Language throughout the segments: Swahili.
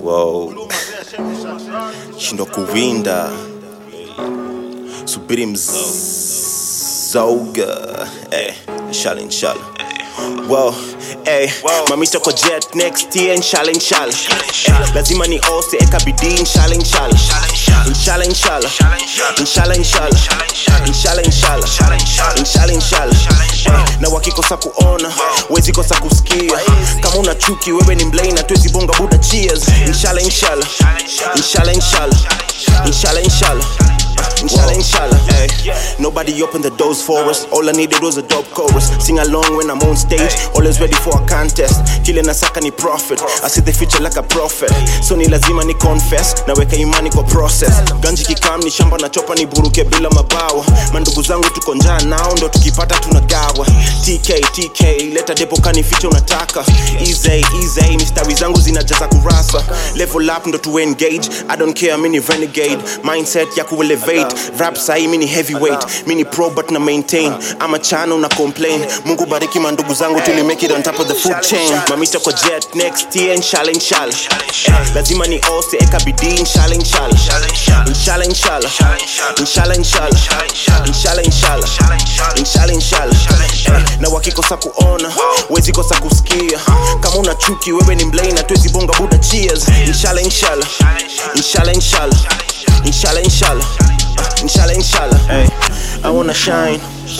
wow. shindwa kuwinda subiri mzoga eh, inshallah inshallah Wow, eh, mamita kwa jet next year inshallah inshallah eh, lazima ni ose eka bidii inshallah inshallah inshallah inshallah inshallah inshallah inshallah inshallah inshallah inshallah eh, na wakikosa kuona wezi kosa kusikia kama una chuki wewe ni mlei na tuwezi bonga buda cheers inshallah inshallah inshallah inshallah inshallah inshallah Inshallah, inshallah, hey. Nobody opened the doors for us. All I needed was a dope chorus. Sing along when I'm on stage. Always ready for a contest. Kile nasaka ni profit. I see the future like a prophet. So ni lazima ni confess. Naweka imani kwa process. Ganji kikam ni shamba na chopa ni buruke bila mabawa. Mandugu zangu tuko njaa nao ndo tukipata tunagawa. TK, TK, leta depo kani ficha unataka. Easy, easy, mistari zangu zinajaza kurasa. Level up ndo tu engage. I don't care, mini renegade. Mindset ya kuelevate rap sahi mini heavyweight mini pro but na maintain ama chano na complain mungu bariki mandugu zangu tuli make it on top of the food chain mamita kwa jet next year inshallah inshallah eh, lazima ni ose eka bidii inshallah inshallah inshallah inshallah inshallah inshallah inshallah inshallah inshallah inshallah eh, na wakikosa kuona wezi kosa kusikia kama una chuki wewe ni mlei na tuwezi bonga buda cheers inshallah inshallah inshallah inshallah inshallah inshallah inshallah inshallah hey i wanna shine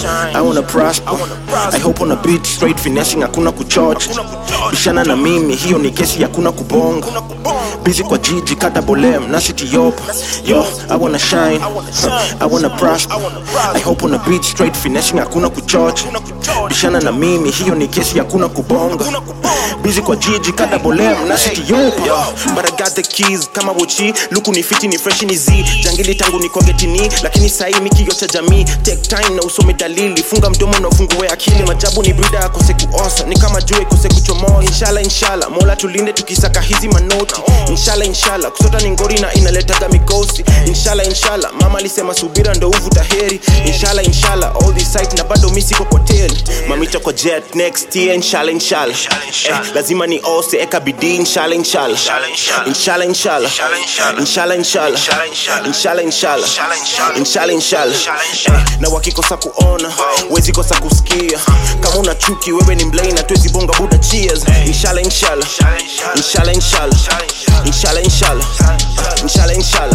I wanna prosper I hope on a beat straight finessing hakuna kuchocha bishana na mimi hiyo ni kesi hakuna kubonga busy kwa jiji kata bolem na city yopa yo I wanna shine I wanna prosper I hope on a beat straight finessing hakuna kuchocha bishana na mimi hiyo ni kesi hakuna kubonga busy kwa jiji kata bolem na city yopa yo but I got the keys kama wochi luku ni fiti ni fresh ni z jangili tangu ni kogetini lakini sahi mikio cha jamii take time na usome dalili funga mdomo na ufungue akili majabu ni brida akose kuosa ni kama jua ikose kuchomoa inshallah inshallah mola tulinde tukisaka hizi manoti inshallah inshallah kusota ni ngori na inaletaga mikosi inshallah inshallah mama alisema subira ndo uvuta heri inshallah inshallah all this sight na bado mi siko kwa teli mamita kwa jet next year inshallah inshallah eh, lazima ni ose eka bidii inshallah inshallah inshallah inshallah inshallah inshallah inshallah inshallah inshallah inshallah eh, na wakikosa kuona wezi kosa kusikia kama una chuki wewe ni mlei na tuwezi bonga buda cheers inshallah inshallah inshallah inshallah inshallah inshallah inshallah inshallah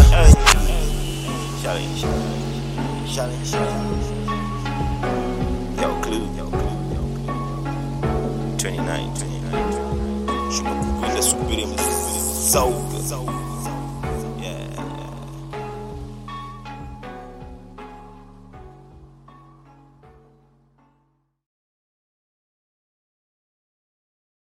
Yo, Clue. Yo, Clue. 29, 29. Shuma kuwinda subiri mzauga